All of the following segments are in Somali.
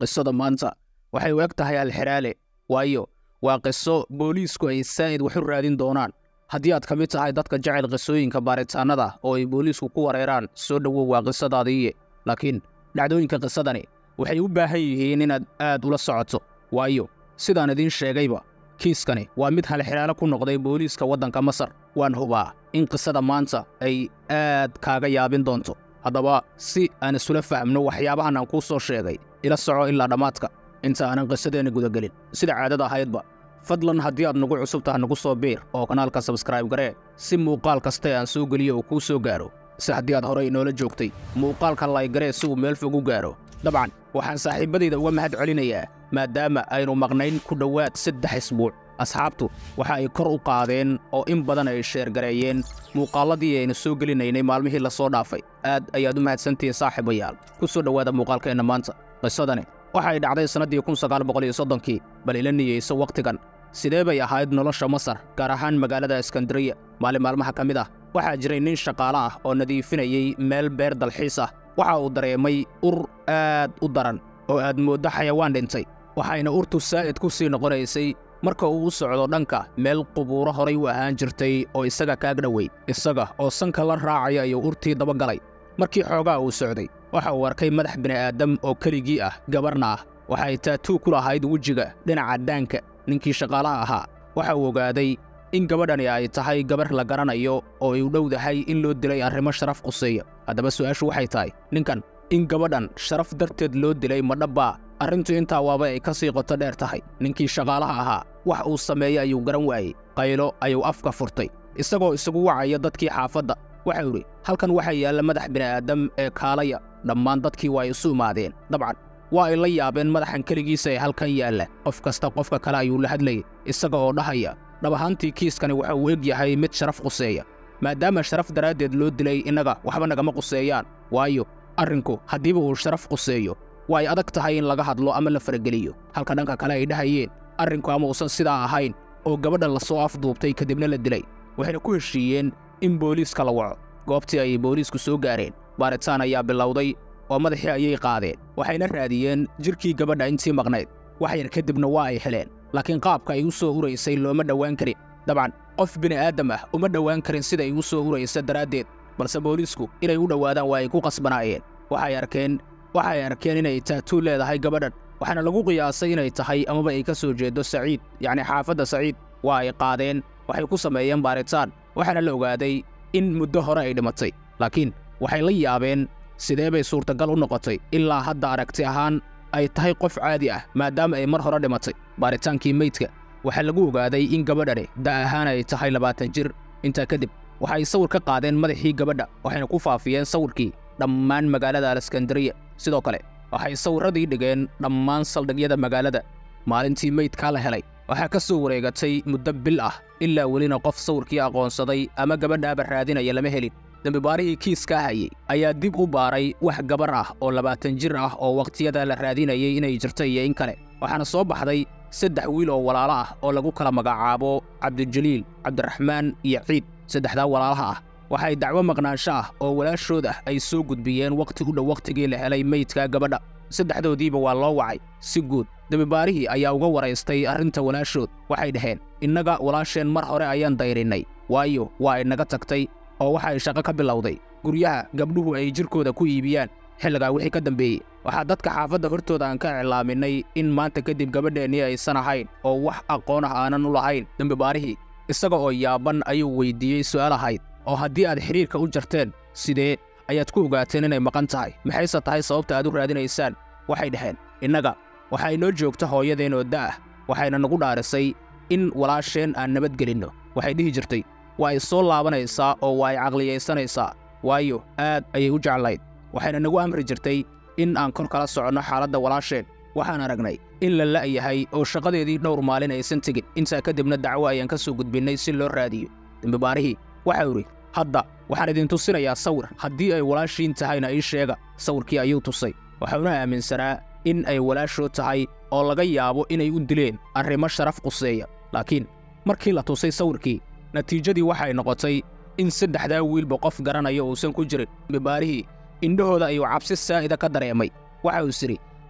qisada maanta waxay u eg tahay alxiraale waayo waa qiso booliisku ay saa'id wax u raadin doonaan haddii aad ka mid tahay dadka jecel qisooyinka baaritaannada oo ay booliisku ku wareeraan soo dhowow waa qisadaadiiye laakiin dhacdooyinka qisadani waxay u baahan yihiin inaad aad ula socoto waayo sidaan idiin sheegayba kiiskani waa mid halxiraalo ku noqday booliiska waddanka masar waan hubaa in qisada maanta ay aad kaaga yaabin doonto haddaba si aan isula fahmno waxyaabahan aan kuu soo sheegay ila soco ilaa dhammaadka inta aanan qisadeenna gudagelin sida caadada ahaydba fadlan haddii aad nagu cusub taha nagu soo biir oo kanaalka sabskrayb garee si muuqaal kaste aan soo geliyo uu kuu soo gaaro si haddii aad horey inoola joogtay muuqaalka laygaree si uu meel fog u gaaro dabcan waxaan saaxiibbadayda uga mahad celinayaa maadaama aynu maqnayn ku dhowaad saddex isbuuc asxaabtu waxa ay kor u qaadeen oo in badan ay sheergareeyeen muuqaalladii aynu soo gelinaynay maalmihii la soo dhaafay aad ayaad u mahadsantihiin saaxiibayaal ku soo dhowaada muuqaalkeenna maanta qisadani waxay dhacday sannaddii kun sagaal boqol iyo soddonkii bal ila niyeyso wakhtigan sidee bay ahayd nolosha masar gaar ahaan magaalada iskandariya maalin maalmaha ka mid ah waxaa jiray nin shaqaale ah oo nadiifinayey meel beer dalxiis ah waxa uu dareemay ur aad u daran oo aad mooddo xayawaan dhintay waxayna urtu saa'id ku sii noqonaysay marka uu u socdo dhanka meel qubuuro horay u ahaan jirtay oo isaga kaag dhowey isaga oo sanka la raacaya ayuu urtii dabagalay markii xoogaa uu socday waxa uu arkay madax bini'aadam oo keligii ah gabarna ah waxay taatuu ku lahayd wejiga dhinaca daanka ninkii shaqaalaha ahaa waxa uu ogaaday in gabadhani ay tahay gabar la garanayo oo ay u dhowdahay in loo dilay arrimo sharaf quseeya haddaba su'aashu waxay tahay ninkan in gabadhan sharaf darteed loo dilay ma dhabbaa arrintu intaa waaba ay ka sii qoto dheer tahay ninkii shaqaalaha ahaa wax uu sameeyey ayuu garan waayey qaylo ayuu afka furtay isagoo isagu wacaya dadkii xaafadda waxau idhi halkan waxaa yaalla madax bini'aadam ee kaalaya dhammaan dadkii waa isu imaadeen dabcan waa ay la yaabeen madaxan keligiisa ee halkan yaalla qof kasta qofka kale ayuu la hadlayay isaga oo dhahaya dhab ahaantii kiiskani waxa uu eg yahay mid sharaf quseeya maadaama sharaf daraaddeed loo dilay innaga waxba nagama quseeyaan waayo arrinku haddiiba uu sharaf quseeyo waa ay adag tahay in laga hadlo ama la farageliyo halka dhanka kale ay dhahayeen arrinku ama uusan sidaa ahayn oo gabadha lasoo afduubtay kadibna la dilay waxayna ku heshiiyeen in booliiska la waco goobtii ayay booliisku soo gaareen baaritaan ayaa bilowday oo madaxii ayay qaadeen waxayna raadiyeen jidhkii gabadha intii maqnayd wax yar kadibna waa ay heleen laakiin qaabka ay u soo uraysay looma dhowaan karin dabcan qof bini'aadam ah uma dhowaan karin sida ay u soo uraysa daraaddeed balse booliisku inay u dhowaadaan waa ay ku qasbanaayeen waxay arkeen waxay arkeen inay taatuu leedahay gabadhan waxaana lagu qiyaasay inay tahay amaba ay ka soo jeedo saciid yacni xaafadda saciid waa ay qaadeen waxay ku sameeyeen baaritaan waxaana la ogaaday in muddo hore ay dhimatay laakiin waxay la yaabeen sidee bay suurtagal u noqotay ilaa hadda aragti ahaan ay tahay qof caadi ah maadaama ay mar hore dhimatay baaritaankii meydka waxaa lagu ogaaday in gabadhani da' ahaan ay tahay labaatan jir intaa kadib waxay sawir ka qaadeen madaxii gabadha waxayna ku faafiyeen sawirkii dhammaan magaalada aleskandariya sidoo kale waxay sawirradii dhigeen dhammaan saldhigyada magaalada maalintii meydkaa la helay waxaa ka soo wareegatay muddo bil ah ilaa welina qof sawirkii aqoonsaday ama gabadhaaba raadinaya lama helin dembibaarihii kiiskaa hayey ayaa dib u baaray wax gabar ah oo labaatan jir ah oo wakhtiyada la raadinayay inay jirto iyo in kale waxaana soo baxday saddex wiil oo walaalo ah oo lagu kala magacaabo cabdijaliil cabdiraxmaan iyo ciid saddexdaa walaalaha ah waxay dacwo maqnaansho ah oo walaashood ah ay soo gudbiyeen wakhti u dhow wakhtigii la helay meydka gabadha saddexdoodiiba waa loo wacay si guud dembibaarihii ayaa uga waraystay arrinta walaashood waxay dhaheen innaga walaasheen mar hore ayaan dayrinnay waayo waa inaga tagtay oo waxa ay shaqo ka bilowday guryaha gabdhuhu ay jirkooda ku iibiyaan xilligaa wixii ka dambeeyey waxaa dadka xaafadda hortooda aan ka iclaaminay in maanta kadib gabadheennii aysan ahayn oo wax aqoon ah aanan u lahayn dembibaarihii isaga oo yaaban ayuu weyddiiyey su'aal ahayd oo haddii aad xidhiirka u jarteen sidee ayaad ku ogaateen inay maqan tahay maxayse tahay sababta aad u raadinaysaan waxay dhaheen innaga waxa inoo joogta hooyadeen oo da'ah waxayna nagu dhaarisay in walaasheen aan nabadgelinno waxay dhihi jirtay waa ay soo laabanaysaa oo waa ay caqliyaysanaysaa waayo aad ayay u jeclayd waxayna nagu amri jirtay in aan kor kala soconno xaaladda walaasheen waxaan aragnay in la la'yahay oo shaqadeedii dhowr maalin aysan tegin intaa kadibna dacwo ayaan ka soo gudbinnay si loo raadiyo dembibaarihii waxau idhi hadda waxaan idin tusinayaa sawir haddii ay walaashiin tahayna ii sheega sawirkii ayuu tusay waxauna aaminsanaa in ay walaashood tahay oo laga yaabo inay u dileen arrimo sharaf quseeya laakiin markii la tusay sawirkii natiijadii waxay noqotay in saddexdaa wiilba qof garanaya uusan ku jirin dembibaarihii indhahooda ayuu cabsi saa'ida ka dareemay waxa uu is idhi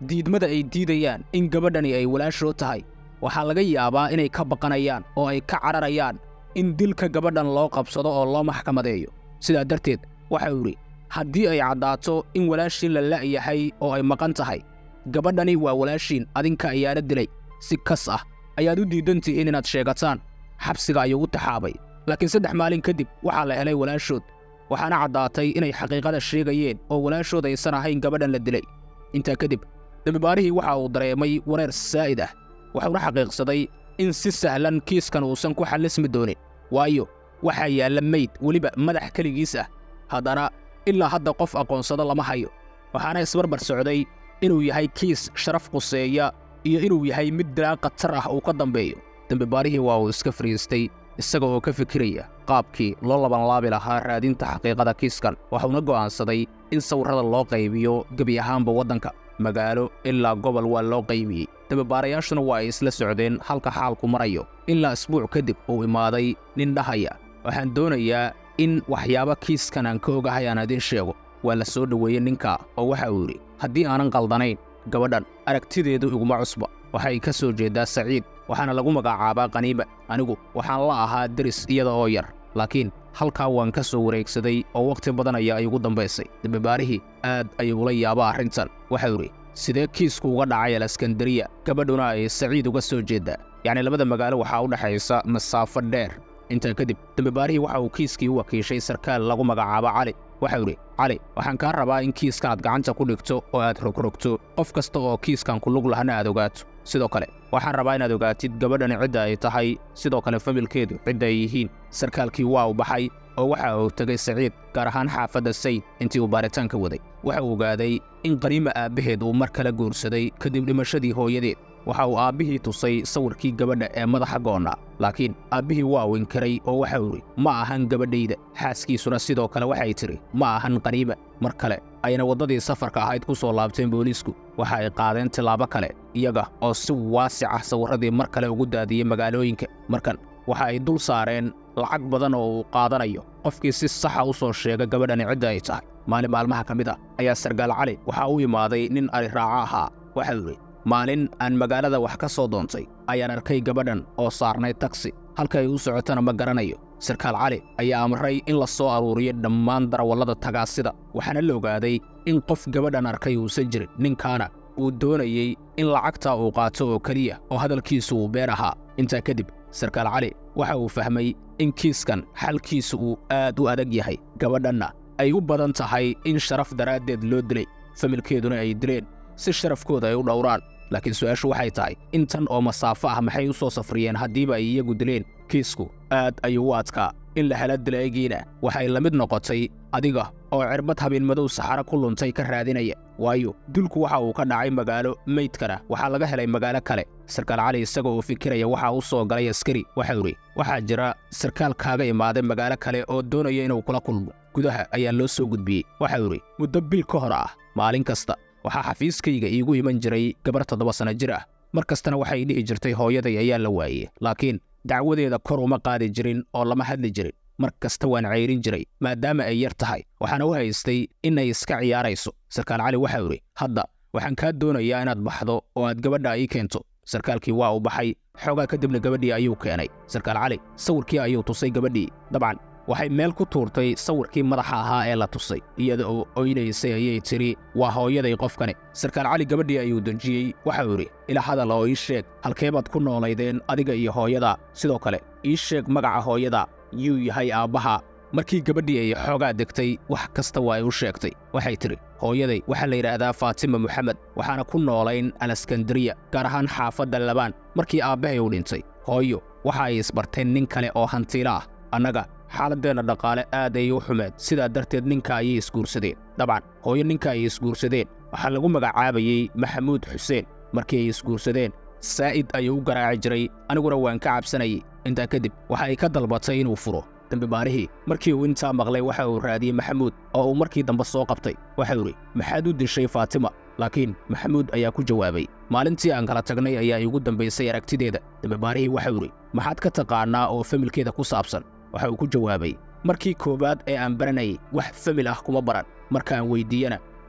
diidmada ay diidayaan in gabadhani ay walaashoo tahay waxaa laga yaabaa inay ka baqanayaan oo ay ka cararayaan in dilka gabadhan loo qabsado oo loo maxkamadeeyo sidaa darteed waxau idhi haddii ay caddaato in walaashiin la la'yahay oo ay maqan tahay gabadhani waa walaashiin adinka ayaana dilay si kas ah ayaad u diidan tihiin inaad sheegataan xabsiga ayuu u taxaabay laakiin saddex maalin kadib waxaa la helay walaashood waxaana caddaatay inay xaqiiqada sheegayeen oo walaashood aysan ahayn gabadhan la dilay intaa kadib dembibaarihii waxa uu dareemay wareer saa'id ah wuxuuna xaqiiqsaday in si sahlan kiiskan uusan ku xallismi doonin waayo waxaa yaalla meyd weliba madax keligiis ah haddana ilaa hadda qof aqoonsado lama hayo waxaana isbarbar socday inuu yahay kiis sharaf quseeya iyo inuu yahay mid dilaa khatar ah uu ka dambeeyo dembibaarihii waa uu iska fariistay isaga oo ka fikiraya qaabkii loo labanlaabi lahaa raadinta xaqiiqada kiiskan waxuuna go'aansaday in sawirrada loo qaybiyo gebi ahaanba waddanka magaalo ilaa gobol waa loo qaybiyey dembibaarayaashuna waa ay isla socdeen halka xaalku marayo ilaa isbuuc kadib uu imaaday nin dhahaya waxaan doonayaa in waxyaabo kiiskan aan ka ogahay aan idiin sheego waa la soo dhoweeyey ninka oo waxa uu yidhi haddii aanan qaldanayn gabadhan aragtideedu iguma cusba waxay ka soo jeeddaa saciid waxaana lagu magacaabaa qaniima anigu waxaan la ahaa deris iyada oo yar laakiin halkaa waan ka soo wareegsaday oo wakhti badan ayaa igu dambaysay dembibaarihii aad ayuu ula yaaba arrintan waxau idhi sidee kiisku uga dhacay alaskandariya gabadhuna ay saciid uga soo jeeddaa yacni labada magaalo waxaa u dhexaysa masaafo dheer intaa kadib dembibaarihii waxa uu kiiskii u wakiishay sarkaal lagu magacaabo cali waxau idhi cali waxaan kaa rabaa in kiiska aad gacanta ku dhigto oo aad rogrogto qof kasta oo kiiskan ku lug lahana aad ogaato sidoo kale waxaan rabaa inaad ogaatid gabadhani cidda ay tahay sidoo kale familkeedu cidda ay yihiin sarkaalkii waa u baxay oo waxa uu tegay saciid gaar ahaan xaafadda sayd intii uu baaritaanka waday waxa uu ogaaday in qaniima aabbaheed uu mar kale guursaday kadib dhimashadii hooyadeed waxa uu aabbihii tusay sawirkii gabadha ee madaxa goonnaa laakiin aabbihii waa uu inkiray oo waxau idhi ma ahan gabadhayda xaaskiisuna sidoo kale waxay tidhi ma ahan qaniima mar kale ayna waddadii safarka ahayd ku soo laabteen booliisku waxa ay qaadeen tillaabo kale iyaga oo si waasic ah sawirradii mar kale ugu daadiyey magaalooyinka markan waxa ay dul saareen lacag badan oo uu qaadanayo qofkii si saxa u soo sheega gabadhani cidda ay tahay maalin maalmaha ka mid ah ayaa sargaal cali waxaa u imaaday nin ariraaco ahaa waxau idhi maalin aan magaalada wax ka soo doontay ayaan arkay gabadhan oo saarnay tagsi halka ay u socotana ma garanayo sarkaal cali ayaa amray in la soo aruuriyo dhammaan darawallada tagaasida waxaana la ogaaday in qof gabadhan arkay uusan jirin ninkaana uu doonayey in lacagta uu qaato oo keliya oo hadalkiisu uu beer ahaa intaa kadib sarkaal cali waxa uu fahmay in kiiskan xalkiisu uu aad u adag yahay gabadhanna ay u badan tahay in sharaf daraaddeed loo dilay familkeeduna ay dileen si sharafkooda ay u dhowraan laakiin su'aashu waxay tahay intan oo masaafo ah maxay u soo safriyeen haddiiba ay iyagu dileen kiisku aad ayuu u adkaa in la hela dilaegiina waxay la mid noqotay adiga oo cirbad habeenmadow saxaro ku luntay ka raadinaya waayo dulku waxa uu ka dhacay magaalo meydkana waxaa laga helay magaalo kale sarkaal cali isaga oo fikiraya waxaa u soo galay askari waxau idhi waxaa jira sarkaal kaaga imaaday magaalo kale oo doonaya inuu kula kulmo gudaha ayaa loo soo gudbiyey waxau idhi muddo bil ka hor ah maalin kasta waxaa xafiiskayga iigu iman jiray gabar toddoba sanno jir ah mar kastana waxay dhihi jirtay hooyaday ayaa la waayey laakiin dacwadeeda kor uma qaadi jirin oo lama hadli jirin mar kasta waan cayrin jiray maadaama ay yar tahay waxaana u haystay inay iska ciyaarayso sarkaal cali waxau idhi hadda waxaan kaa doonayaa inaad baxdo oo aad gabadha ii keento sarkaalkii waa u baxay xoogaa kadibna gabadhii ayuu keenay sarkaal cali sawirkii ayuu tusay gabadhii dabcan waxay meel ku tuurtay sawirkii madaxa ahaa ee la tusay iyada oo oynaysay ayay tidhi waa hooyaday qofkani sarkaal cali gabadhii ayuu dejiyey waxau idhi ila hadal oo ii sheeg halkeebaad ku noolaydeen adiga iyo hooyada sidoo kale ii sheeg magaca hooyada yuu yahay aabbaha markii gabadhii ay xoogaa degtay wax kasta waa ay u sheegtay waxay tidhi hooyaday waxaa la yidhaahdaa faatima moxamed waxaana ku noolayn alaskandariya gaar ahaan xaafadda labaan markii aabbahay uu dhintay hooyo waxa ay isbarteen nin kale oo hantiilo ah annaga xaaladdeenna dhaqaale aad ay u xumeed sidaa darteed ninka ayay isguursadeen dabcan hooyo ninka ay isguursadeen waxaa lagu magacaabayey maxamuud xuseen markii ay isguursadeen saa'id ayuu u garaaci jiray aniguna waan ka cabsanayay intaa kadib waxa ay ka dalbatay inuu furo dembibaarihii markii uu intaa maqlay waxa uu raadiyey maxamuud oo uu markii dambe soo qabtay waxau idhi maxaad u dishay faatima laakiin maxamuud ayaa ku jawaabay maalintii aan kala tagnay ayaa iigu dambaysay aragtideeda dembibaarihii waxau idhi maxaad ka taqaannaa oo familkeeda ku saabsan waxa uu ku jawaabay markii koowaad ee aan baranayay wax famil ah kuma baran markaan weyddiiyena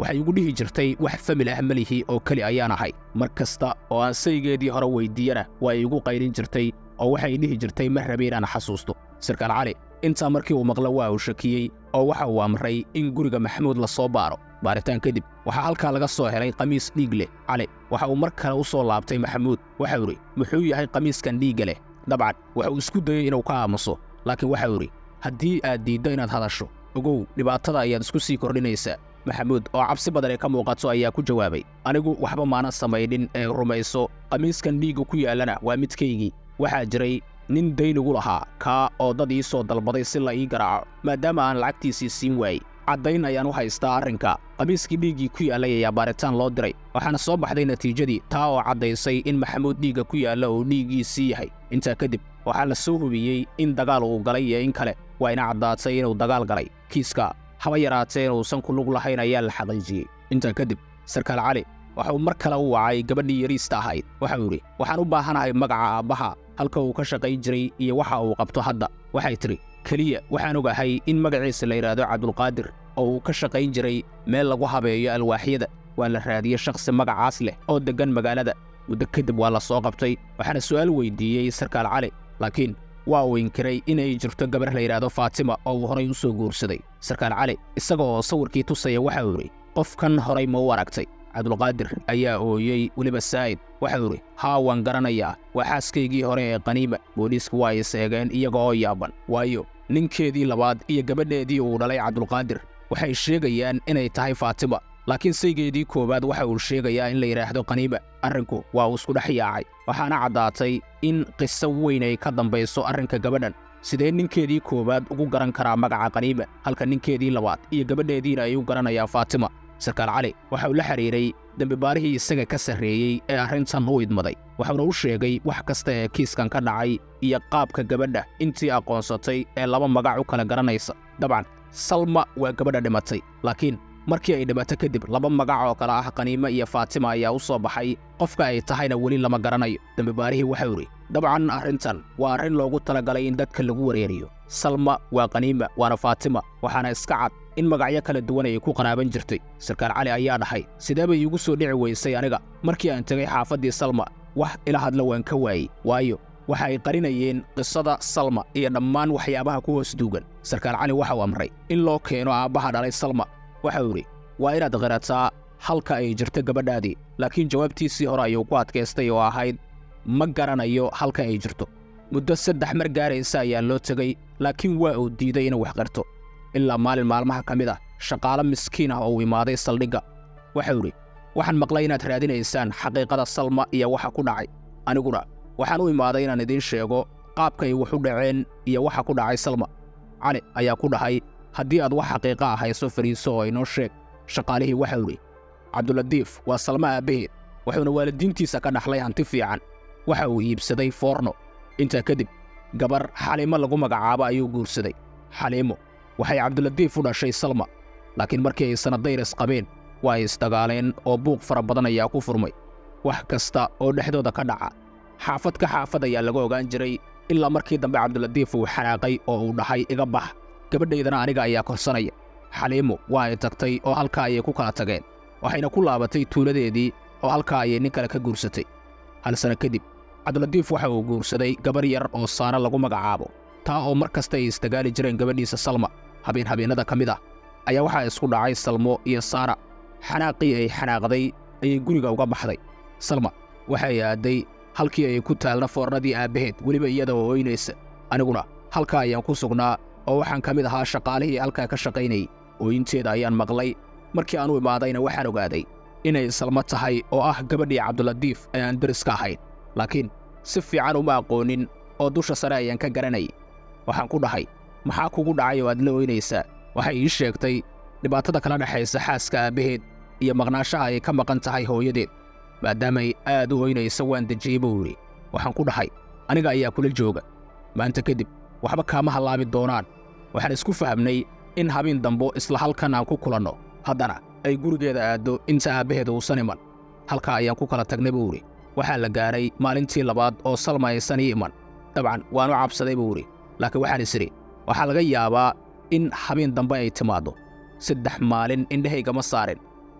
waxay igu dhihi jirtay wax famil ah melihi oo keli ayaan ahay mar kasta oo aan saygeedii hore weyddiiyana waa igu qaylin jirtay oo waxay dhihi jirtay ma rabe inaan xasuusto sarkaal cali intaa markii uu maqlo waa uu shakiyey oo waxa uu amray in guriga maxamuud la soo baaro baaritaan kadib waxaa halkaa laga soo helay qamiis dhiig leh cali waxa uu mar kale u soo laabtay maxamuud waxau idhi muxuu yahay qamiiskan dhiigga leh dabcan waxa uu isku dayey inuu ka aamuso laakiin waxau idhi haddii aad diiddo inaad hadasho ogow dhibaatada ayaad isku sii kordhinaysaa maxamuud oo cabsi badan ee ka muuqato ayaa ku jawaabay anigu waxba maanan samaynin ee rumayso qamiiskan dhiigga ku yaallana waa midkaygii waxaa jiray nin daynigu lahaa kaa oo dad ii soo dalbaday si la ii garaaco maadaama aan lacagtiisii siin waayey caddayn ayaan u haystaa arrinka qamiiskii dhiiggii ku yaallay ayaa baaritaan loo diray waxaana soo baxday natiijadii taa oo caddaysay in maxamuud dhiigga ku yaalla uu dhiiggiisii yahay intaa kadib waxaa la soo hubiyey in dagaal uu galay iyo in kale waa ina caddaatay inuu dagaal galay kiiska haba yaraatee inuusan ku lug lahayn ayaa la xaqiijiyey intaa kadib sarkaal cali waxauu mar kale u wacay gabadhii yariista ahayd waxau idhi waxaan u baahanahay magaca aabbaha halka uu ka shaqayn jiray iyo waxa uu qabto hadda waxay tidhi keliya waxaan ogahay in magaciisa la yidhaahdo cabdulqaadir oo uu ka shaqayn jiray meel lagu habeeyo alwaaxyada waa la raadiyey shakhsi magacaas leh oo deggan magaalada muddo kadib waa la soo qabtay waxaana su'aal weyddiiyey sarkaal cali laakiin waa uu inkiray inay jirto gabar la yidhaahdo faatima oo uu horay u soo guursaday sarkaal cali isaga oo sawirkii tusaya waxau idhi qofkan horay ma u aragtay cabdulqaadir ayaa ooyey weliba saa'id waxau idhi haa waan garanayaa waa xaaskaygii hore ee qaniima booliisku waa is eegeen iyaga oo yaaban waayo ninkeedii labaad iyo gabadheedii uu dhalay cabdulqaadir waxay sheegayaan inay tahay faatima laakiin saygeedii koowaad waxa uu sheegayaa in la yidhaahdo qaniima arrinku waa uu isku dhex yaacay waxaana caddaatay in qiso weyn ay ka dambayso arrinka gabadhan sidee ninkeedii koowaad ugu garan karaa magaca qaniima halka ninkeedii labaad iyo gabadheediina ay u garanayaan faatima sarkaal cali waxa uu la xidhiiray dembibaarihii isaga ka sarreeyey ee arrintan u idmaday waxauna u sheegay wax kasta ee kiiskan ka dhacay iyo qaabka gabadha intii aqoonsatay ee laba magac u kala garanaysa dabcan salma waa gabadha dhimatay laakiin markii ay dhimato kadib laba magac oo kale ah qaniime iyo faatima ayaa u soo baxay qofka ay tahayna weli lama garanayo dembibaarihii waxau idhi dabcan arrintan waa arrin loogu talagalay in dadka lagu wareeriyo salma waa qaniima waana faatima waxaana iska cad in magacyo kala duwan ay ku qaraaban jirtay sarkaal cali ayaa dhahay sidee bay iigu soo dhici weysay aniga markii aan tegay xaafaddii salma wax ila hadla waan ka waayey waayo waxa ay qarinayeen qisada salma iyo dhammaan waxyaabaha ku hoos duugan sarkaal cali waxauu amray in loo keeno aabbaha dhalay salma waxau idhi waa inaad qirataa halka ay jirto gabadhaadii laakiin jawaabtiisii hore ayuu ku adkaystay oo ahayd ma garanayo halka ay jirto muddo saddex mar gaaraysa ayaa loo tegey laakiin waa uu diiday inuu wax qarto ilaa maalin maalmaha ka mid ah shaqaalo miskiin ah oo uu imaaday saldhigga waxau idhi waxaan maqlay inaad raadinaysaan xaqiiqada salma iyo waxa ku dhacay aniguna waxaan u imaaday inaan idiin sheego qaabkay wax u dhaceen iyo waxa ku dhacay salma cali ayaa ku dhahay haddii aad wax xaqiiqa ah hayso fariiso oo inoo sheeg shaqaalihii waxau idhi cabduladiif waa salma aabbaheed wuxuuna waalidiintiisa ka dhaxlay hanti fiican waxa uu iibsaday foorno intaa kadib gabar xaliimo lagu magacaabo ayuu guursaday xaliimo waxay cabduladiif u dhashay salma laakiin markii ay sanadayris qabeen waa ay isdagaaleen oo buuq fara badan ayaa ku furmay wax kasta oo dhexdooda ka dhaca xaafad ka xaafad ayaa laga ogaan jiray ilaa markii dambe cabduladiif uu xanaaqay oo uu dhahay iga bax gabadhaydana aniga ayaa korsanaya xaliimo waa ay tagtay oo halkaa ayay ku kala tageen waxayna ku laabatay tuuladeedii oo halkaa ayay nin kale ka guursatay hal sano kadib cabduladiif waxa uu guursaday gabar yar oo saana lagu magacaabo taa oo mar kasta ay isdagaali jireen gabadhiisa salma habeen habeennada ka mid ah ayaa waxaa isku dhacay salmo iyo saara xanaaqii ay xanaaqday ayay guriga uga baxday salma waxay aadday halkii ay ku taalna foornadii aabbaheed weliba iyada oo ooynaysa aniguna halkaa ayaan ku sugnaa oo waxaan ka mid ahaa shaqaalihii halkaa ka shaqaynayay ooyinteeda ayaan maqlay markii aan u imaadayna waxaan ogaaday inay salmo tahay oo ah gabadhii cabduladiif ee aan deriska ahayn laakiin si fiican uma aqoonin oo dusha sare ayaan ka garanayay waxaan ku dhahay maxaa kugu dhacay oo aad la ooynaysaa waxay ii sheegtay dhibaatada kala dhexaysa xaaska aabbaheed iyo maqnaashaha ay ka maqan tahay hooyadeed maadaamay aad u ooynaysa waan dejiyey buu yidhi waxaan ku dhahay aniga ayaa kula jooga maanta kadib waxba kaama hallaabi doonaan waxaan isku fahamnay in habeen dambo isla halkan aan ku kulanno haddana ay gurigeeda aaddo inta aabbaheed uusan iman halkaa ayaan ku kala tagnay buu idhi waxaa la gaadhay maalintii labaad oo salma aysan ii iman dabcan waan u cabsaday buu idhi laakiin waxaan is idhi waxaa laga yaabaa in habeen dambe ay timaaddo saddex maalin indhahaygama saarin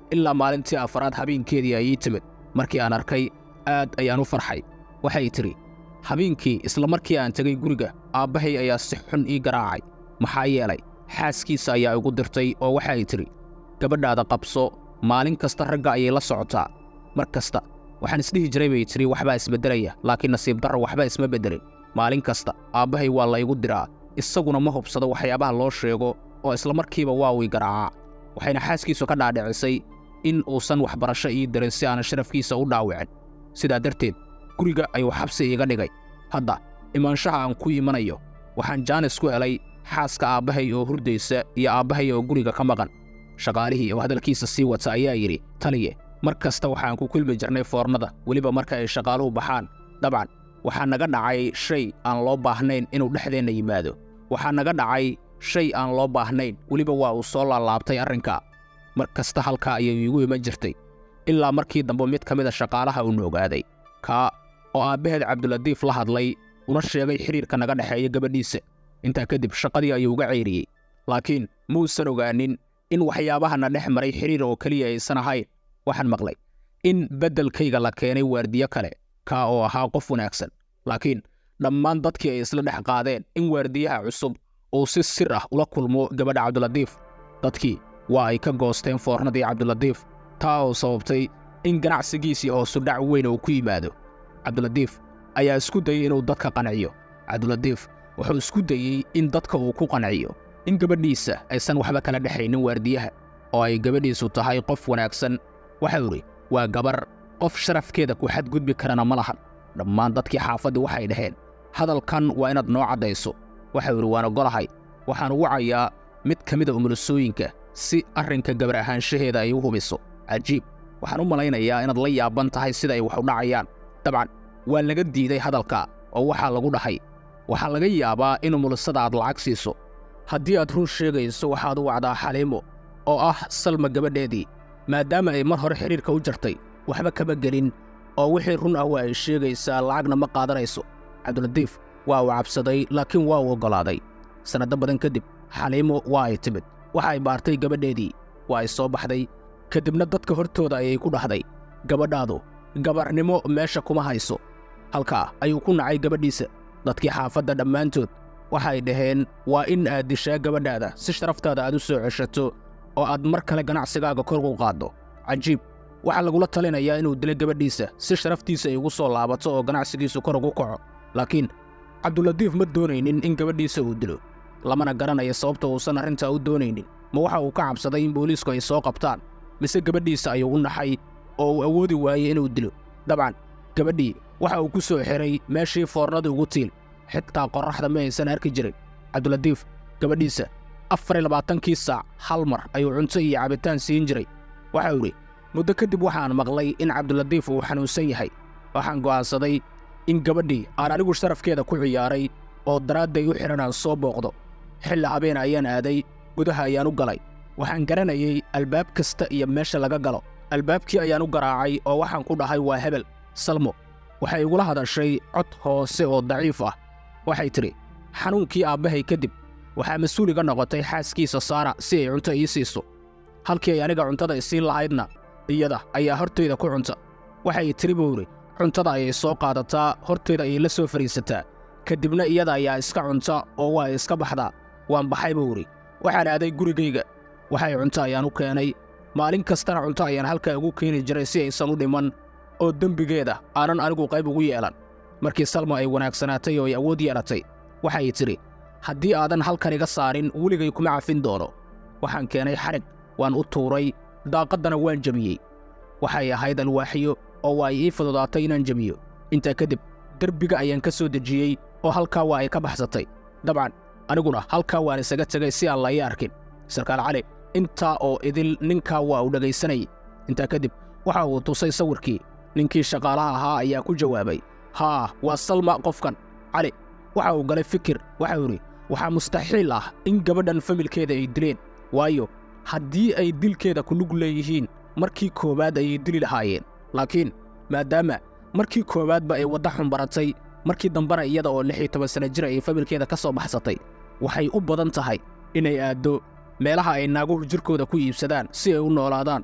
ilaa maalintii afaraad habeenkeedii ay ii timid markii aan arkay aad ayaan u farxay waxay tidhi habeenkii isla markii aan tegay guriga aabbahay ayaa si xun ii garaacay maxaa yeelay xaaskiisa ayaa igu dirtay oo waxay tidhi gabadhaada qabso maalin kasta ragga ayay la socotaa mar kasta waxaan isdhihi jiray bay tidhi waxbaa isbeddelaya laakiin nasiib darro waxba isma beddelin maalin kasta aabbahay waa laygu diraa isaguna ma hubsado waxyaabaha loo sheego oo isla markiiba waa uu i garaacaa waxayna xaaskiisu ka dhaadhicisay in uusan waxbarasho ii dirin si aanan sharafkiisa u dhaawicin sidaa darteed guriga ayuu xabsi iiga dhigay hadda imaanshaha aan ku imanayo waxaan jaanis ku helay xaaska aabbahay oo hurdaysa iyo aabbahay oo guriga ka maqan shaqaalihii oo hadalkiisa sii wata ayaa yidhi taliye mar kasta waxaan ku kulmi jirnay foornada weliba marka ay shaqaaluhu baxaan dabcan waxaa naga dhacay shay aan loo baahnayn inuu dhexdeenna yimaado waxaa naga dhacay shay aan loo baahnayn weliba waa uu soo laalaabtay arrinkaa mar kasta halkaa ayay iigu iman jirtay ilaa markii dambe mid ka mid a shaqaalaha uuna ogaaday kaa oo aabbaheed cabduladiif la hadlay una sheegay xidhiirka naga dhexeeya gabadhiisa intaa kadib shaqadii ayuu uga ceyriyey laakiin muusan ogaanin in waxyaabahana dhex maray xidhiir oo keliya aysan ahayn waxaan maqlay in beddelkayga la keenay waardiyo kale kaa oo ahaa qof wanaagsan laakiin dhammaan dadkii ay isla dhex qaadeen in waardiyaha cusub uu si sir ah ula kulmo gabadha cabduladiif dadkii waa ay ka goosteen foornadii cabduladiif taa oo sababtay in ganacsigiisii hoosudhac weyn uu ku yimaado cabduladiif ayaa isku dayey inuu dadka qanciyo cabduladiif wuxuu isku dayey in dadka uu ku qanciyo in gabadhiisa aysan waxba kala dhexaynin waardiyaha oo ay gabadhiisu tahay qof wanaagsan waxau idhi waa gabar qof sharafkeeda ku xadgudbi karana ma lahan dhammaan dadkii xaafaddii waxay dhaheen hadalkan waa inaad noo caddayso waxau idhi waan ogolahay waxaan ugu cayaa mid ka mida umulisooyinka si arrinka gabar ahaanshaheeda ay u hubiso cajiib waxaan u malaynayaa inaad la yaaban tahay sida ay wax u dhacayaan dabcan waa laga diiday hadalka oo waxaa lagu dhahay waxaa laga yaabaa in umulisada aad lacag siiso haddii aad run sheegayso waxaad u wacdaa xaliimo oo ah salma gabadheedii maadaama ay mar hore xidhiirka u jartay waxba kama gelin oo wixii run ah waa ay sheegaysaa lacagna ma qaadanayso cabduladiif waa uu cabsaday laakiin waa uu oggolaaday sannado badan kadib xaliimo waa ay timid waxa ay baartay gabadheedii waa ay soo baxday kadibna dadka hortooda ayay ku dhahday gabadhaadu gabarnimo meesha kuma hayso halkaa ayuu ku nacay gabadhiisa dadkii xaafadda dhammaantood waxay dhaheen waa in aad dishaa gabadhaada si sharaftaada aad u soo ceshato oo aad mar kale ganacsigaaga kor u qaaddo cajiib waxaa lagula talinayaa inuu dilo gabadhiisa si sharaftiisa ay ugu soo laabato oo ganacsigiisu kor ugu kaco laakiin cabduladiif ma doonaynin in gabadhiisa uu dilo lamana garanayo sababta uusan arrintaa u doonaynin ma waxa uu ka cabsaday in booliisku ay soo qabtaan mise gabadhiisa ayuu u naxay oo uu awoodi waayey inuu dilo dabcan gabadhii waxa uu ku soo xiray meeshii foornada ugu tiil xitaa qorraxda ma aysan arki jirin cabduladiif gabadhiisa afar iyo labaatankii saac hal mar ayuu cunto iyo cabitaan siin jiray waxau idhi muddo kadib waxaan maqlay in cabduladiif uu xanuunsan yahay waxaan go'aansaday in gabadhii aan anigu sharafkeeda ku ciyaaray oo daraadday u xidhan aan soo booqdo xilli habeen ayaan aaday gudaha ayaan u galay waxaan garanayay albaab kasta iyo meesha laga galo albaabkii ayaan u garaacay oo waxaan ku dhahay waa hebel salmo waxay igula hadashay cod hoose oo daciif ah waxay tidhi xanuunkii aabbahay kadib waxaa mas-uul iga noqotay xaaskiisa saara si ay cunto ii siiso halkii ay aniga cuntada isiin lahaydna iyada ayaa hortayda ku cunta waxay tidhi buu idhi cuntada ayay soo qaadataa hortayda ayay la soo fadhiisataa kadibna iyada ayaa iska cunta oo waa iska baxdaa waan baxay buu idhi waxaan aaday gurigayga waxay cunto ayaan u keenay maalin kastana cunto ayaan halkaa ugu keeni jiray si aysan u dhiman oo dembigeeda aanan anigu qayb ugu yeelan markii salma ay wanaagsanaatay oo ay awood yeelatay waxay tidhi haddii aadan halkan iga saarin weligay kuma cafin doono waxaan keenay xadhig waan u tuuray daaqaddana waan jebiyey waxay ahayd alwaaxiyo oo waa ii fududaatay inaan jebiyo intaa kadib derbiga ayaan ka soo dejiyey oo halkaa waa ay ka baxsatay dabcan aniguna halkaa waan isaga tegay si aan la ii arkin sarkaal cali intaa oo idil ninkaa waa uu dhegaysanayay intaa kadib waxa uu tusay sawirkii ninkii shaqaalaha ahaa ayaa ku jawaabay haa waa salma qofkan cali waxa uu galay fikir waxau idhi waxaa mustaxiil ah in gabadhan familkeeda ay dileen waayo haddii ay dilkeeda ku lug leeyihiin markii koowaad ayay dili lahaayeen laakiin maadaama markii koowaadba ay wadda xunbaratay markii dambena iyada oo lix iyo toban sanno jir ay familkeeda ka soo baxsatay waxay u badan tahay inay aaddo meelaha ay naaguhu jirkooda ku iibsadaan si ay u noolaadaan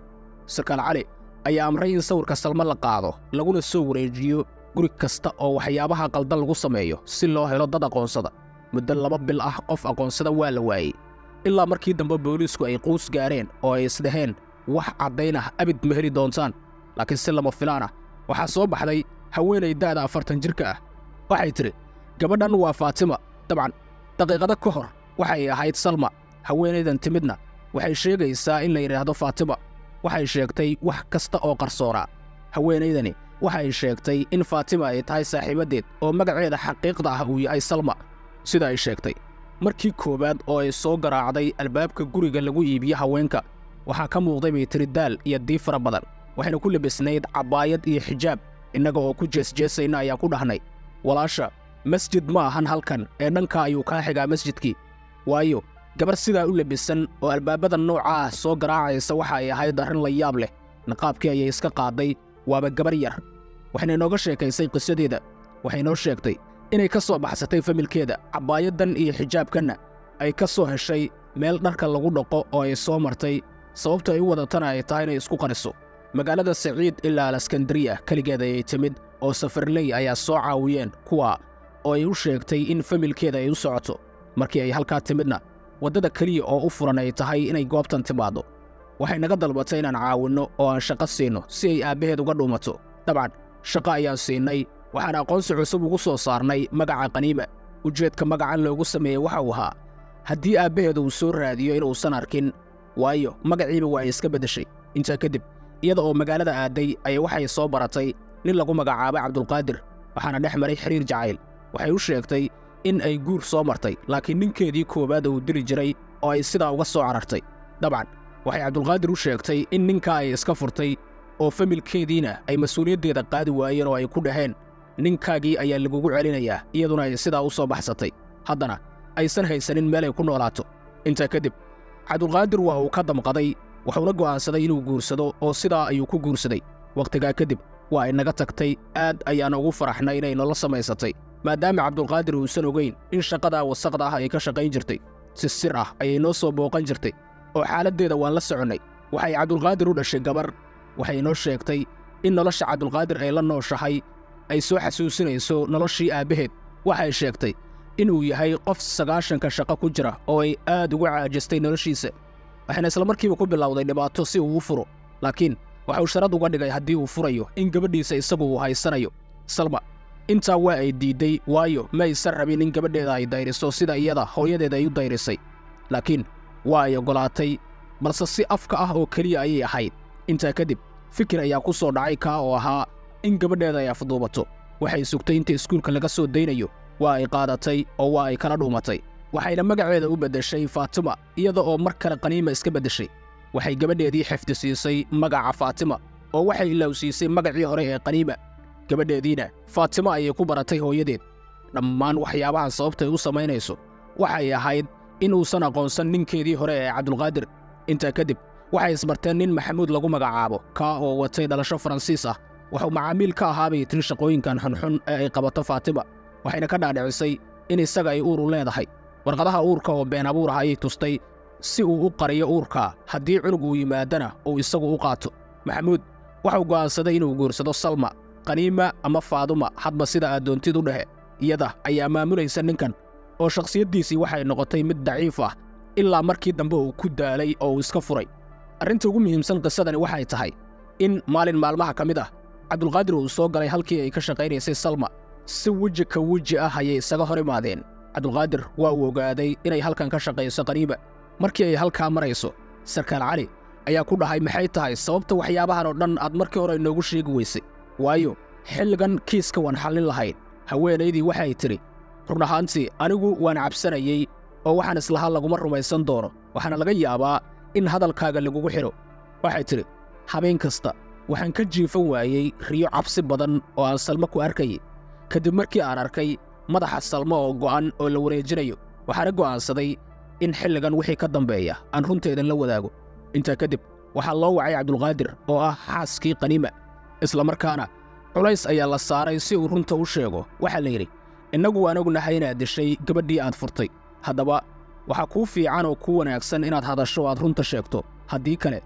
sarkaal cali ayaa amray in sawirka salma la qaado laguna soo wareejiyo guri kasta oo waxyaabaha qaldan lagu sameeyo si loo helo dad aqoonsada muddo laba bil ah qof aqoonsada waa la waayey ilaa markii dambe booliisku ay quus gaareen oo ay isdhaheen wax caddayn ah abid ma heli doontaan laakiin si lama filaan ah waxaa soo baxday haweenay da'da afartan jirka ah waxay tidhi gabadhan waa faatima dabcan daqiiqado ka hor waxay ahayd salma haweenaydan timidna waxay sheegaysaa in la yidhaahdo faatima waxay sheegtay wax kasta oo qarsoonaa haweenaydani waxay sheegtay in faatima ay tahay saaxiibaddeed oo magaceeda xaqiiqda ah uu yahay salma sida ay sheegtay markii koowaad oo ay soo garaacday albaabka guriga lagu iibiyo haweenka waxaa ka muuqday bay tiri daal iyo dii fara badan waxayna ku labisnayd cabbaayad iyo xijaab innaga oo ku jeesjeesayna ayaa ku dhahnay walaasha masjid ma ahan halkan ee dhanka ayuu kaa xigaa masjidkii waayo gabar sidaa u labisan oo albaabada nooca ah soo garaacaysa waxa ay ahayd arrin la yaab leh niqaabkii ayay iska qaaday waaba gabar yar waxayna inooga sheekaysay qisadeeda waxay noo sheegtay inay ka soo baxsatay familkeeda cabbaayadan iyo xijaabkanna ay ka soo heshay meel dharka lagu dhaqo oo ay soo martay sababta ay u wadatana ay tahay inay isku qariso magaalada saciid ilaa alaskandariya keligeed ayay timid oo safarley ayaa soo caawiyeen kuwa oo ay u sheegtay in familkeeda ay u socoto markii ay halkaa timidna waddada keliya oo u furan ay tahay inay goobtan timaaddo waxay naga dalbatay inaan caawinno oo aan shaqo siinno si ay aabbaheed uga dhuumato dabcan shaqo ayaan siinay waxaan aqoonsi cusub ugu soo saarnay magaca qaniima ujeedka magacan loogu sameeyey waxa uu ahaa haddii aabbaheed uu soo raadiyo inuusan arkin waayo magaciiba waa ay iska beddeshay intaa kadib iyada oo magaalada aadday ayay waxay soo baratay nin lagu magacaabay cabdulqaadir waxaana dhex maray xiriir jacayl waxay u sheegtay in ay guur soo martay laakiin ninkeedii koowaad uu diri jiray oo ay sidaa uga soo carartay dabcan waxay cabdulqaadir u sheegtay in ninkaa ay iska furtay oo familkeediina ay mas-uuliyaddeeda qaadi waayeen oo ay ku dhaheen ninkaagii ayaa lagugu celinayaa iyaduna ay sidaa u soo baxsatay haddana aysan haysanin meel ay ku noolaato intaa kadib cabdulqaadir waa uu ka damqaday wuxuuna go'aansaday inuu guursado oo sidaa ayuu ku guursaday wakhtigaa kadib waa ay naga tagtay aad ayaan ugu faraxnay inay nolo samaysatay maadaama cabdulqaadir uusan ogayn in shaqadaa wasaqda ah ay ka shaqayn jirtay si sir ah ayay noo soo booqan jirtay oo xaaladdeeda waan la soconnay waxay cabdulqaadir u dhashay gabar waxay inoo sheegtay in nolosha cabdulqaadir ay la nooshahay ay soo xasuusinayso noloshii aabbaheed waxay sheegtay inuu yahay qof sagaashanka shaqo ku jira oo ay aad uga caajistay noloshiisa waxayna islamarkiiba ku bilowday dhibaato si uu u furo laakiin waxuu sharad uga dhigay haddii uu furayo in gabadhiisa isagu uu haysanayo salma intaa waa ay diidday waayo ma aysan rabin in gabadheeda ay dayriso sida iyada hooyadeeda ay u dayrisay laakiin waa ay oggolaatay balse si afka ah oo keliya ayay ahayd intaa kadib fikir ayaa ku soo dhacay kaa oo ahaa in gabadheeda ay afduubato waxay sugtay inta iskuulka laga soo daynayo waa ay qaadatay oo waa ay kala dhuumatay waxayna magaceeda u beddeshay faatima iyada oo mar kale qaniima iska beddeshay waxay gabadheedii xifdi siisay magaca faatima oo waxay ilowsiisay magacii hore ee qaniima gabadheediina faatima ayay ku baratay hooyadeed dhammaan waxyaabahan sababtay u samaynayso waxay ahayd inuusan aqoonsan ninkeedii hore ee cabdulqaadir intaa kadib waxay isbarteen nin maxamuud lagu magacaabo kaa oo watay dhalasho faransiis ah wuxuu macaamiil ka ahaabay tiri shaqooyinkan xunxun ee ay qabato faatima waxayna ka dhaadhicisay in isaga ay uur u leedahay warqadaha uurka oo been abuur ah ayay tustay si uu u qariyo uurka haddii cunug uu yimaadana uu isagu u qaato maxamuud waxuu go'aansaday inuu guursado salma qaniima ama faaduma hadba sida aad doontid u dhehe iyada ayaa maamulaysa ninkan oo shakhsiyaddiisii waxay noqotay mid daciif ah ilaa markii dambe uu ku daalay oo uu iska furay arrinta ugu muhiimsan qisadani waxay tahay in maalin maalmaha ka mid ah cabdulqaadir uu soo galay halkii ay ka shaqaynaysay salma si weji ka weji ah ayay isaga hor imaadeen cabdulqaadir waa uu ogaaday inay halkan ka shaqayso qaniiba markii ay halkaa marayso sarkaal cali ayaa ku dhahay maxay tahay sababta waxyaabahan oo dhan aad markii hore inoogu sheegi weysay waayo xilligan kiiska waan xallin lahayn haweenaydii waxay tidhi run ahaantii anigu waan cabsanayey oo waxaan islahaa laguma rumaysan doono waxaana laga yaabaa in hadalkaaga lagugu xidho waxay tidhi habeen kasta waxaan ka jiifan waayey riyo cabsi badan oo aan salmo ku arkayay kadib markii aan arkay madaxa salmo oo go'an oo la wareejinayo waxaana go'aansaday in xilligan wixii ka dambeeya aan runteedan la wadaago intaa kadib waxaa loo wacay cabdulqaadir oo ah xaaskii qaniima islamarkaana culays ayaa la saaray si uu runta u sheego waxaa la yidhi innagu waan ognahay inaad dishay gabadhii aad furtay haddaba waxaa kuu fiican oo kuu wanaagsan inaad hadasho o aad runta sheegto haddii kale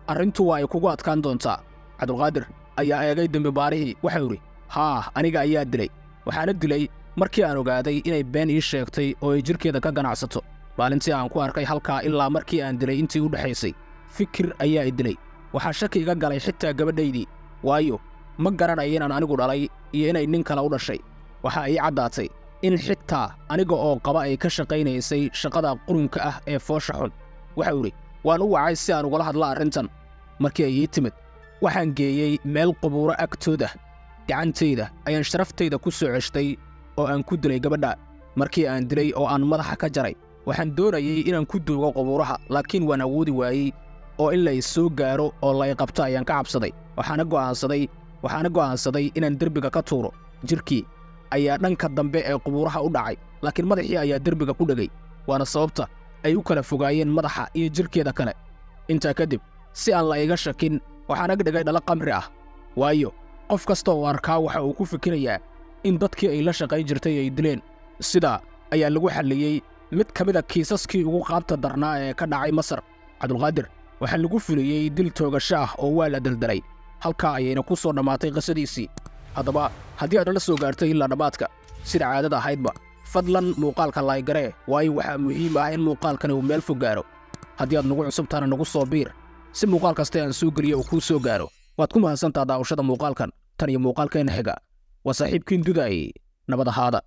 arrintu waa ay kugu adkaan doontaa cabdulqaadir ayaa eegay dembibaarihii waxau idhi haa aniga ayaa dilay waxaana dilay markii aan ogaaday inay been ii sheegtay oo ay jidhkeeda ka ganacsato maalintii aan ku arkay halkaa ilaa markii aan dilay intii u dhexaysay fikir ayaa i dilay waxaa shaki iga galay xitaa gabadhaydii waayo ma garanaya inaan anigu dhalay iyo inay nin kale u dhashay waxaa ii caddaatay in xitaa aniga oo qaba ay ka shaqaynaysay shaqada qurunka ah ee foosha xun waxau idhi waan u wacay si aan ugala hadla arrintan markii ay ii timid waxaan geeyey meel qubuuro agtooda gacantayda ayaan sharaftayda ku soo ceshtay oo aan ku dilay gabadha markii aan dilay oo aan madaxa ka jaray waxaan doonayey inaan ku duugo qubuuraha laakiin waan awoodi waayey oo in la i soo gaaro oo la i qabto ayaan ka cabsaday waxaana go'aansaday waxaana go'aansaday inaan derbiga ka tuuro jidhkii ayaa dhanka dambe ee qubuuraha u dhacay laakiin madaxii ayaa derbiga ku dhegay waana sababta ay u kala fogaayeen madaxa iyo jidhkeeda kale intaa kadib si aan la iga shakin waxaan ag dhigay dhalo qamri ah waayo qof kasta oo arkaa waxa uu ku fikirayaa in dadkii ay la shaqayn jirtay ay dileen sidaa ayaa lagu xalliyey mid ka mida kiisaskii ugu qaabta darnaa ee ka dhacay masar cabdulqaadir waxaa lagu fuliyey dil toogasho ah oo waa la deldelay halkaa ayayna ku soo dhammaatay qisadiisii haddaba haddii aad nala soo gaartay ilaa dhammaadka sida caadada ahaydba fadlan muuqaalka laaygare waayo waxaa muhiim ah in muuqaalkani uu meel fog gaaro haddii aad nagu cusubtaana nagu soo biir si muuqaal kasta aan soo geliyo uu kuu soo gaaro waad ku mahadsantaa daawashada muuqaalkan tan iyo muuqaalkeenna xiga waa saaxiibkiin dudaay nabad ahaada